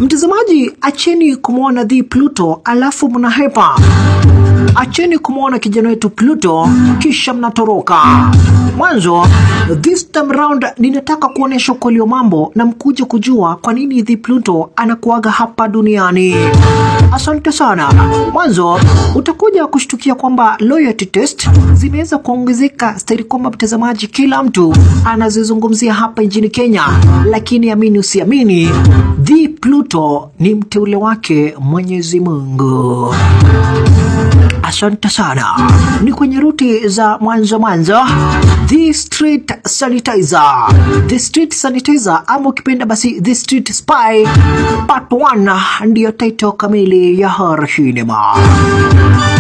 Mtazamaji, acheni kumwona the Pluto alafu mnahepa. Acheni kumwona kijana wetu Pluto kisha mnatoroka. Mwanzo, this time round ninataka kuonesha ukweli wa mambo na mkuje kujua kwa nini the Pluto anakuaga hapa duniani. Asante sana. Mwanzo utakuja kushtukia kwamba loyalty test zimeweza kuongezeka stahili kwamba mtazamaji, kila mtu anazizungumzia hapa nchini Kenya, lakini amini usiamini, the Pluto ni mteule wake Mwenyezi Mungu. Asante sana. Ni kwenye ruti za mwanzo mwanzo, the street sanitizer, the street sanitizer ama ukipenda basi the street spy part 1 ndiyo title kamili ya horror cinema.